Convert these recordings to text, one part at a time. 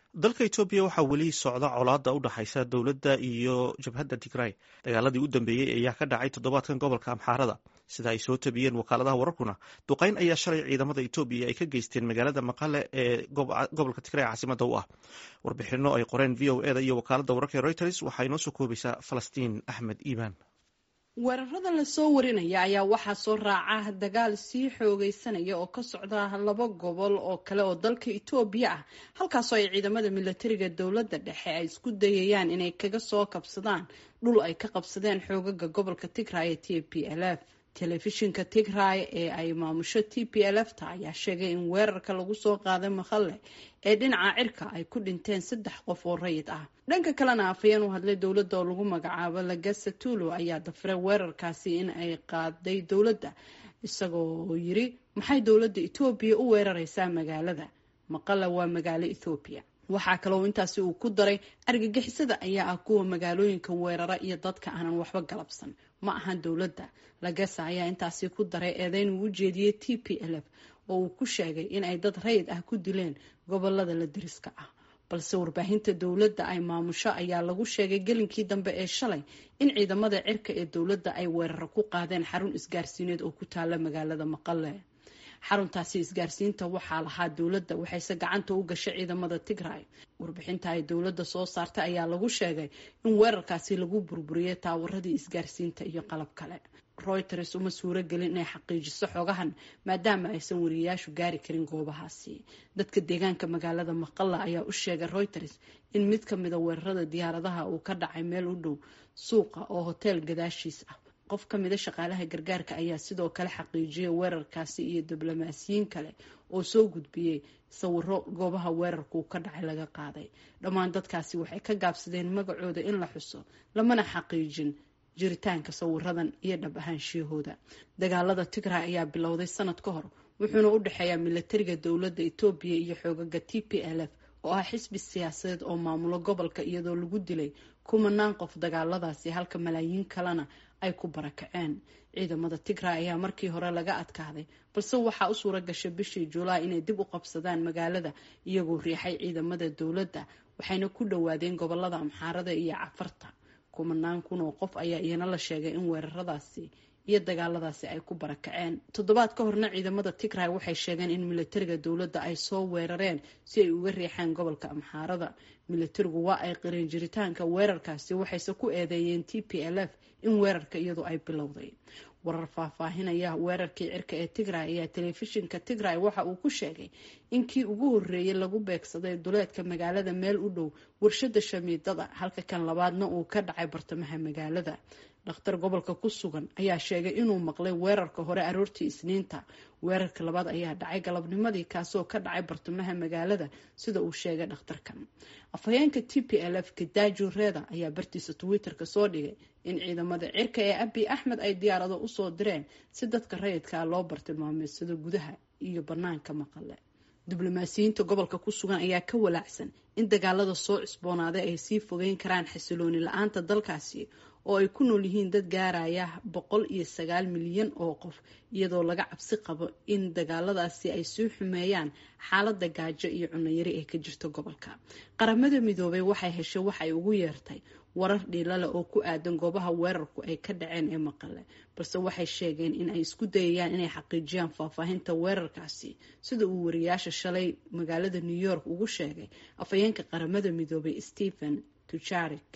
dalka etoobiya waxaa weli socda colaada u dhaxaysa dowladda iyo jabhadda tigray dagaaladii u dambeeyey ayaa ka dhacay toddobaadkan gobolka amxaarada sida ay soo tabiyeen wakaaladaha wararkuna duqeyn ayaa shalay ciidamada etoobiya ay ka geysteen magaalada maqale ee gobolka tigray caasimada u ah warbixino ay qoreen v o eda iyo wakaalada wararka ee reuters waxaa inoo soo koobaysaa falastiin axmed iimaan weerarada lasoo warinaya ayaa waxaa soo raaca dagaal sii xoogeysanaya oo ka socda laba gobol oo kale oo dalka etoobiya ah halkaasoo ay ciidamada milatariga dowladda dhexe ay isku dayayaan inay kaga soo kabsadaan dhul ay ka qabsadeen xoogaga gobolka tigray ee t p l f telefishinka tigray ee ay maamusho t p l f ta ayaa sheegay in weerarka lagu soo qaaday maqale ee dhinaca cirka ay ku dhinteen saddex qof oo rayid ah dhanka kalena afhayeen u hadlay dowladda oo lagu magacaabo lagasa tulo ayaa dafiray weerarkaasi in ay qaaday dowladda isagoo yiri maxay dowladda etoobiya u weerareysaa magaalada maqale waa magaalo ethoobiya waxaa kaloo intaasi uu ku daray argagixisada ayaa ah kuwa magaalooyinka weerara iyo dadka aanan waxba galabsan ma ahan dowladda lagasa ayaa intaasi ku daray eedeyn uu u jeediyey t p l f oo uu ku sheegay in ay dad rayid ah ku dileen gobolada la deriska ah balse warbaahinta dowladda ay maamusho ayaa lagu sheegay gelinkii dambe ee shalay in ciidamada cirka ee dowladda ay weeraro ku qaadeen xarun isgaarsiineed oo ku taala magaalada maqale xaruntaasi isgaarsiinta waxaa lahaa dowladda waxayse gacanta u gashay ciidamada tigray warbixinta ay dowladda soo saartay ayaa lagu sheegay in weerarkaasi lagu burburiyey taawaradii isgaarsiinta iyo qalab kale reuters uma suuro gelin inay xaqiijiso xogahan maadaama aysan wariyayaashu gaari karin goobahaasi dadka deegaanka magaalada maqalla ayaa u sheegay reuters in mid ka mida weerarada diyaaradaha uu ka dhacay meel u dhow suuqa oo hoteel gadaashiis ah qof ka mida shaqaalaha gargaarka ayaa sidoo kale xaqiijiyay weerarkaasi iyo diblomaasiyiin kale oo soo gudbiyey sawiro goobaha weerarkuu ka dhacay laga qaaday dhammaan dadkaasi waxay ka gaabsadeen magacooda in la xuso lamana xaqiijin jiritaanka sawiradan iyo dhab ahaanshiyahooda dagaalada tigray ayaa bilowday sanad ka hor wuxuuna u dhexeeyaa milatariga dowladda etoobiya iyo xoogaga t p l f oo ah xisbi siyaasadeed oo maamulo gobolka iyadoo lagu dilay kumanaan qof dagaaladaasi halka malaayiin kalena ay ku barakaceen ciidamada tigray ayaa markii hore laga adkaaday balse waxaa u suura gashay bishii julaay inay dib u qabsadaan magaalada iyagoo riixay ciidamada dowladda waxayna ku dhowaadeen gobolada amxaarada iyo cafarta kumanaan kun oo qof ayaa iyana la sheegay in weeraradaasi iyo dagaaladaasi ay ku barakaceen toddobaad ka horna ciidamada tigray waxay sheegeen in milatariga dowladda ay soo weerareen si ay uga riixaan gobolka amxaarada milatarigu waa ay qireen jiritaanka weerarkaasi waxayse ku eedeeyeen t p l f in weerarka iyadu ay bilowday warar faahfaahinaya weerarkii cirka ee tigray ayaa telefishinka tigray waxa uu ku sheegay in kii ugu horeeyay lagu beegsaday duleedka magaalada meel u dhow warshada shamiidada halka kan labaadna uu ka dhacay bartamaha magaalada dhakhtar gobolka ku sugan ayaa sheegay inuu maqlay weerarka hore aroortii isniinta weerarka labaad ayaa dhacay galabnimadii kaasoo ka dhacay bartamaha magaalada sida uu sheegay dhakhtarkan afhayeenka t p l f kadaaju reeda ayaa bartiisa twitter-ka soo dhigay in ciidamada cirka ee abi axmed ay diyaarado usoo direen si dadka rayidkaa loo bartilmaameedsado gudaha iyo banaanka maqale diblomaasiyiinta gobolka ku sugan ayaa ka walaacsan in dagaalada soo cusboonaaday ay sii fogeyn karaan xasilooni la-aanta dalkaasi oo ay ku nool yihiin dad gaaraya boqol iyo sagaal milyan oo qof iyadoo laga cabsi qabo in dagaaladaasi ay sii xumeeyaan xaalada gaajo iyo cunayari ee ka jirta gobolka qaramada midoobay waxay heshay waxay ugu yeertay warar dhiilale oo ku aadan goobaha weerarku ay ka dhaceen ee maqale balse waxay sheegeen in ay isku dayayaan inay xaqiijiyaan faahfaahinta weerarkaasi sida uu wariyaasha shalay magaalada new york ugu sheegay afhayeenka qaramada midoobay stephen tujarik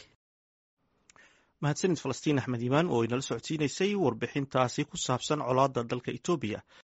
mahadsanid falastiin axmed iimaan oo inala socodsiinaysay warbixintaasi ku saabsan colaada dalka etoobiya